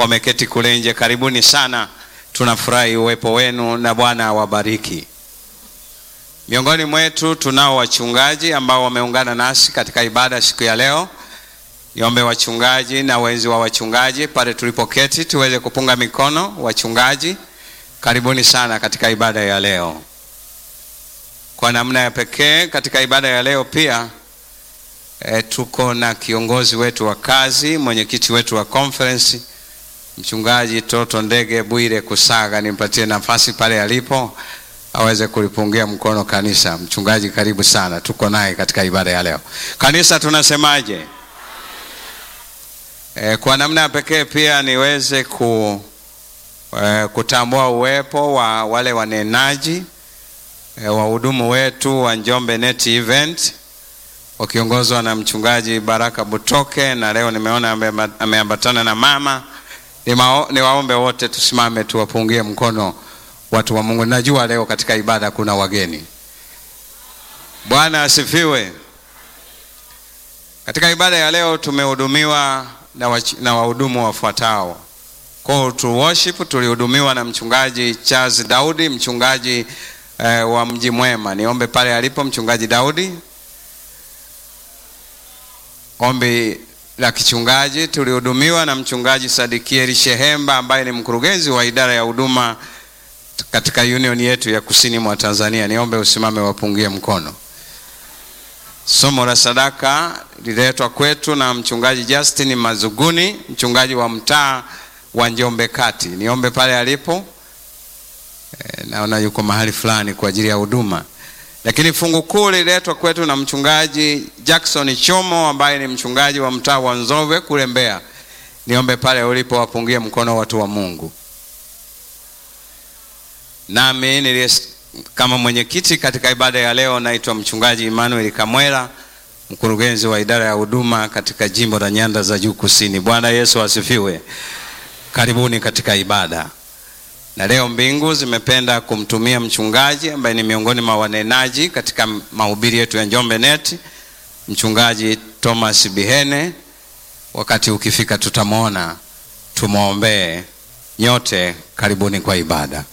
wameketi kule nje, karibuni sana. Tunafurahi uwepo wenu na Bwana awabariki. Miongoni mwetu tunao wachungaji ambao wameungana nasi katika ibada siku ya leo. Niombe wachungaji na wenzi wa wachungaji pale tulipoketi tuweze kupunga mikono. Wachungaji, karibuni sana katika ibada ya leo. Kwa namna ya pekee katika ibada ya leo pia e, tuko na kiongozi wetu wa kazi, mwenyekiti wetu wa conference, mchungaji Toto Ndege Bwire Kusaga. Nimpatie nafasi pale alipo aweze kulipungia mkono kanisa. Mchungaji, karibu sana, tuko naye katika ibada ya leo. Kanisa tunasemaje? E, kwa namna ya pekee pia niweze ku, e, kutambua uwepo wa wale wanenaji e, wahudumu wetu wa Njombe Net Event wakiongozwa na mchungaji Baraka Butoke, na leo nimeona ameambatana na mama. Niwaombe wote tusimame tuwapungie mkono watu wa Mungu. Najua leo katika ibada kuna wageni. Bwana asifiwe. Katika ibada ya leo tumehudumiwa na, na wahudumu wafuatao. Call to worship tulihudumiwa na mchungaji Charles Daudi, mchungaji eh, wa Mji Mwema. Niombe pale alipo mchungaji Daudi. Ombi la kichungaji tulihudumiwa na mchungaji Sadikieli Shehemba ambaye ni mkurugenzi wa idara ya huduma katika union yetu ya kusini mwa Tanzania. Niombe usimame wapungie mkono. Somo la sadaka liletwa kwetu na mchungaji Justin Mazuguni, mchungaji wa mtaa wa Njombe Kati. Niombe pale alipo. E, naona yuko mahali fulani kwa ajili ya huduma. Lakini fungu kuu liletwa kwetu na mchungaji Jackson Chomo ambaye ni mchungaji wa mtaa wa Nzove kule Mbeya. Niombe pale ulipo wapungie mkono watu wa Mungu. Nami nilie kama mwenyekiti katika ibada ya leo naitwa mchungaji Emmanuel Kamwela, mkurugenzi wa idara ya huduma katika jimbo la Nyanda za Juu Kusini. Bwana Yesu asifiwe. Karibuni katika ibada. Na leo mbingu zimependa kumtumia mchungaji ambaye ni miongoni mwa wanenaji katika mahubiri yetu ya Njombe Net, mchungaji Thomas Bihene. Wakati ukifika tutamwona, tumwombee. Nyote karibuni kwa ibada.